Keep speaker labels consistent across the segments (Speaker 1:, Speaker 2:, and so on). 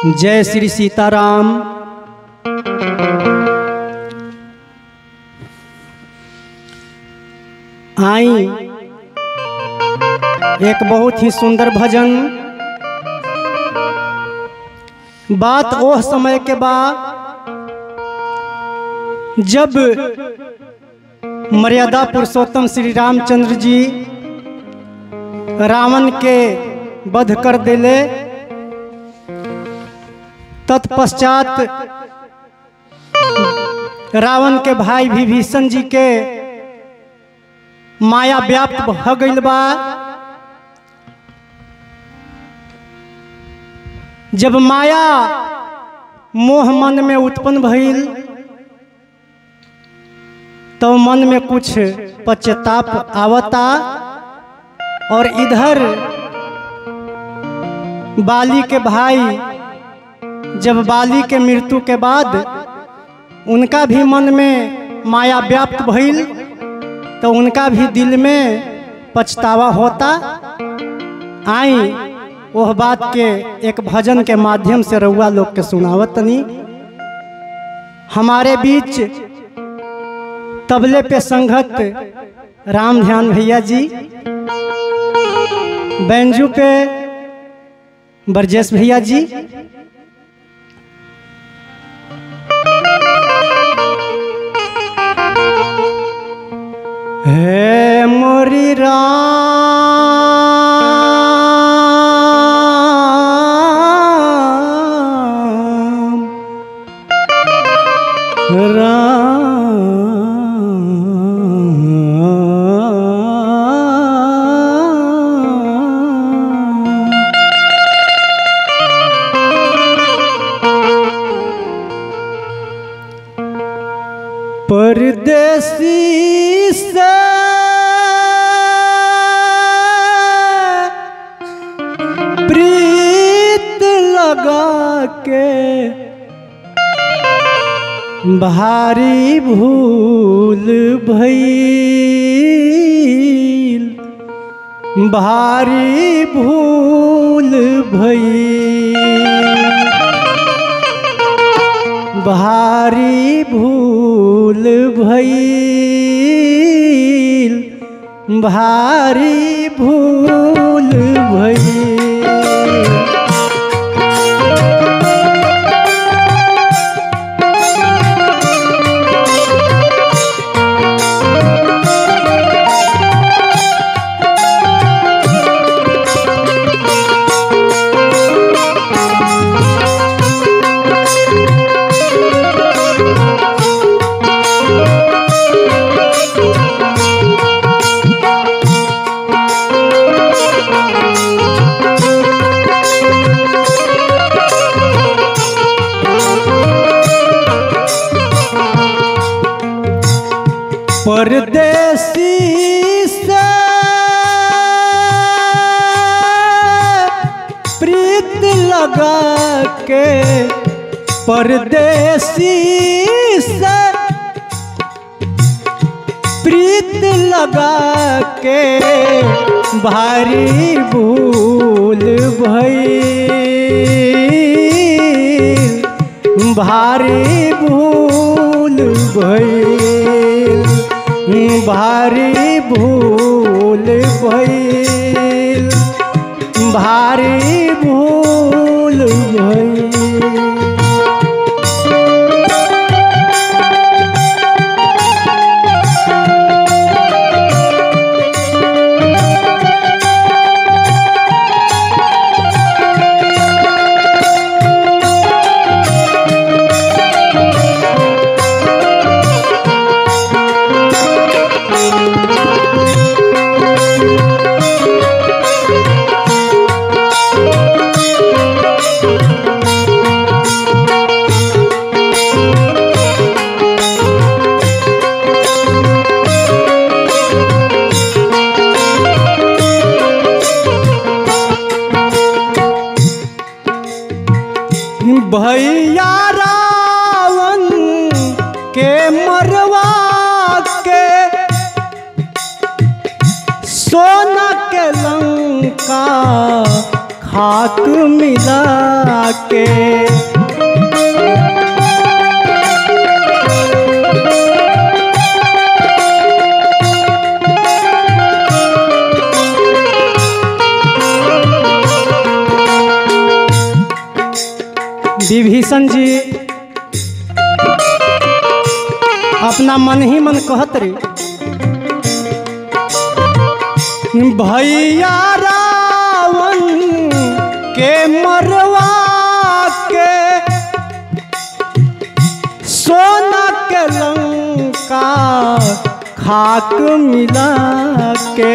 Speaker 1: जय श्री सीताराम आई एक बहुत ही सुंदर भजन बात ओह समय के बाद जब मर्यादा पुरुषोत्तम श्री रामचंद्र जी रावण के वध कर दिले तत्पश्चात रावण के भाई विभीषण जी के माया व्याप्त भ गईल बा जब माया मोह मन में उत्पन्न भइल तो मन में कुछ पश्चाताप आवता और इधर बाली के भाई जब बाली के मृत्यु के बाद उनका भी मन में माया व्याप्त भइल तो उनका भी दिल में पछतावा होता आई वह बात के एक भजन के माध्यम से रउआ लोग के सुनावत तनी हमारे बीच तबले पे संगत राम ध्यान भैया जी बैंजू पे ब्रजेश भैया जी हे मोरी राम राम परदेसी से प्रीत लगा के भारी भूल भइल भारी भूल भइल भारी भूल भइल भारी भूल भइल परदेसी से प्रीत लगा के परदेसी से प्रीत लगा के भारी भूल भइल भारी भूल भइल भारी भूल भइल भारी भूल भइल भैया रावण के मरवा के सोना के लंका खाक मिला के विभीषण जी अपना मन ही मन कहत रे भैया रावण के मरवा के सोना के लंका खाक मिला के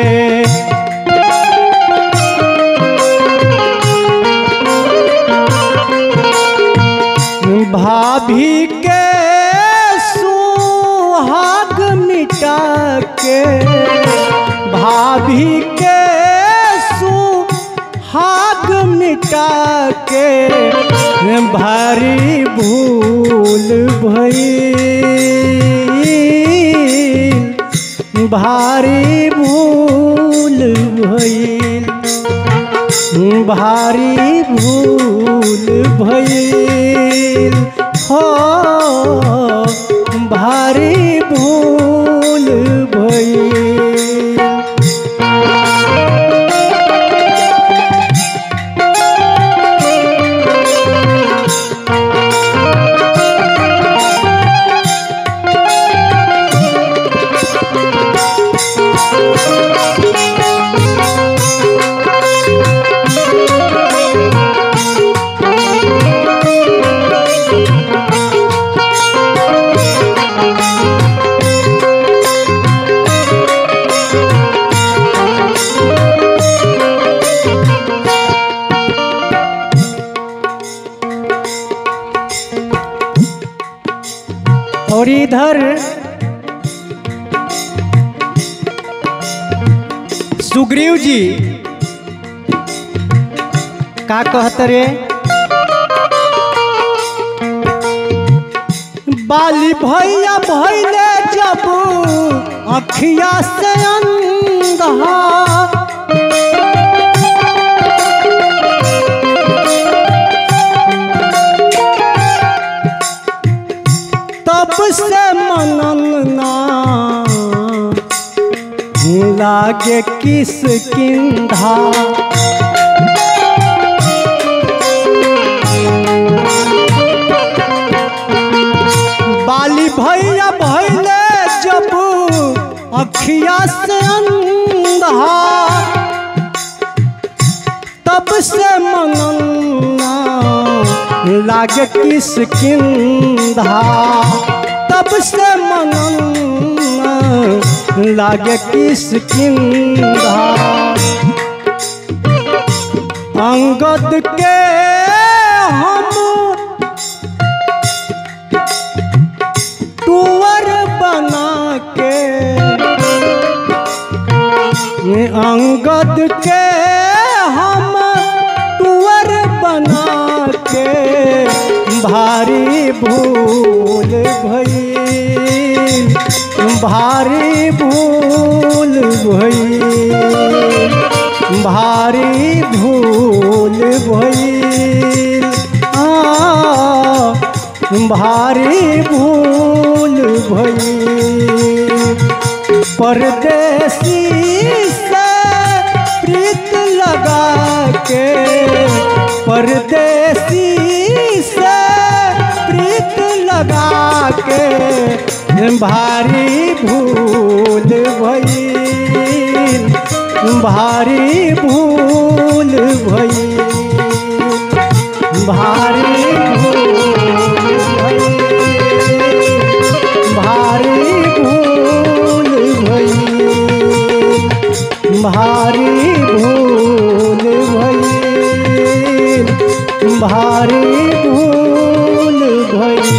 Speaker 1: भाभी के सुहाग मिटा के भाभी के सुहाग मिटा के भारी भूल भई भारी भूल भई भारी भूल भइल हो भारी भूल भइल और इधर सुग्रीव जी का कहत रे बाली भैया भैले जब अखिया से अंधा तब से मनन ना लागे किस किंधा बाली भैया भैले जब अखिया से अंधा तब से मनन्ना लागे किस किंधा तब से मनन्ना लागे किस किंधा अंगद के हम टूअर बना के अंगद के हम टूअर बना के भारी भूल भई भारी भूल भई भारी भूल भई आ भारी भूल भई परदेसी से प्रीत लगा के परदेसी से प्रीत लगा के भारी भूल भई भारी भूल भई भारी भूल भई भारी भूल भई भारी भूल भई भारी भूल भई